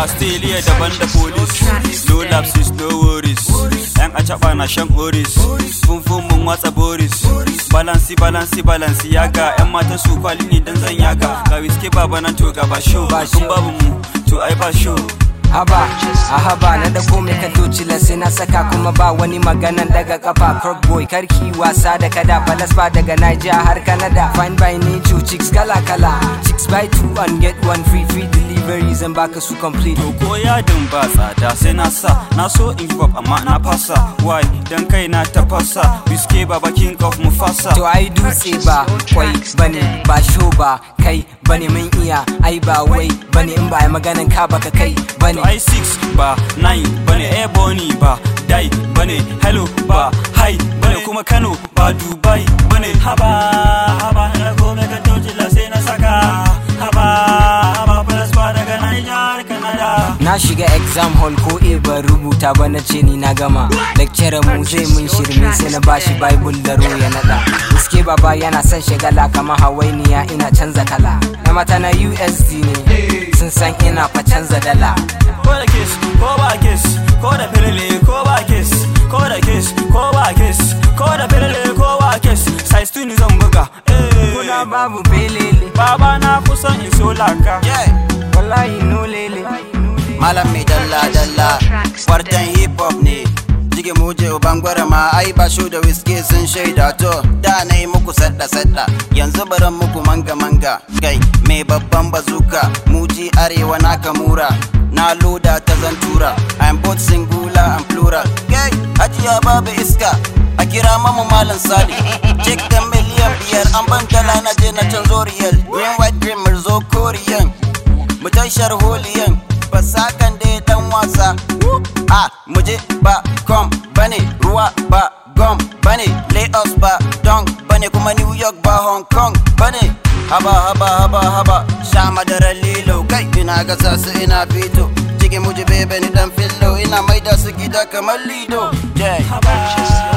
Australia daban da police No lapses no worries Yan acaba na shan oris Funfun mun watsa boris Balansi balansi balansi yaga Yan matan su kwali ne dan zan yaga Ga wiske baba nan to ga ba show Kun babu mu to ai ba show haba a haba na dago mai ka docila sai na saka kuma ba wani maganan daga kafa croc boy karki wasa da kada balas ba daga Niger har Canada fine by nature chicks kala kala chicks buy two and get one free free delivery zan baka su complete To ko yadin ba tsada sai na sa Na so in give up amma na fasa Why dan kai na tafasa Wiske baba king of Mufasa To ai dutse ba kwai bane ba sho ba kai bane mun iya ai ba wai bane in ba ai maganan ka baka kai bane To ai 6 ba 9 bane Ebony ba Dai bane Hello ba Hi bane kuma Kano ba Dubai bane Haba haba na kome ka tojila sai na saka Haba haba plus ba daga Niger Canada Na shiga exam hall ko e ban rubuta ba na ce ni na gama Lecturer mu zai mun shirme sai na bashi bible da ro ya nada Iske baba yana son shagala kamar hawainiya ina canza kala Na mata na USD ne sun san ina fa canza dala ko da kes ko ba kes ko da filile ko ba kes ko da kes ko ba kes ko da filile ko ba kes size 2 ni zan buga eh Kuna babu belele baba na kusan in so laka wallahi no lele Malam mai dalla dalla Kwartan hip hop ne Jige muje uban ma ai ba shu da whiskey sun shaida to da na yi muku sadda sadda yanzu baran muku manga manga kai mai babban bazuka muji arewa na kamura na loda ta zantura I'm both singular and plural kai hajiya babu iska a kira mamu malam sali cek da miliyan biyar an ban dala na je na canzo riyal green white green mirzo korean mu tashar holiyan fasakan da ya dan wasa a muje ba com bane ruwa ba gom bane lagos ba don bane kuma new york ba hong kong bane haba haba haba haba sha madarar lilo kai ina gasa su ina fito cikin muje bebe ni dan fillo ina maida su gida kamar lido jay haba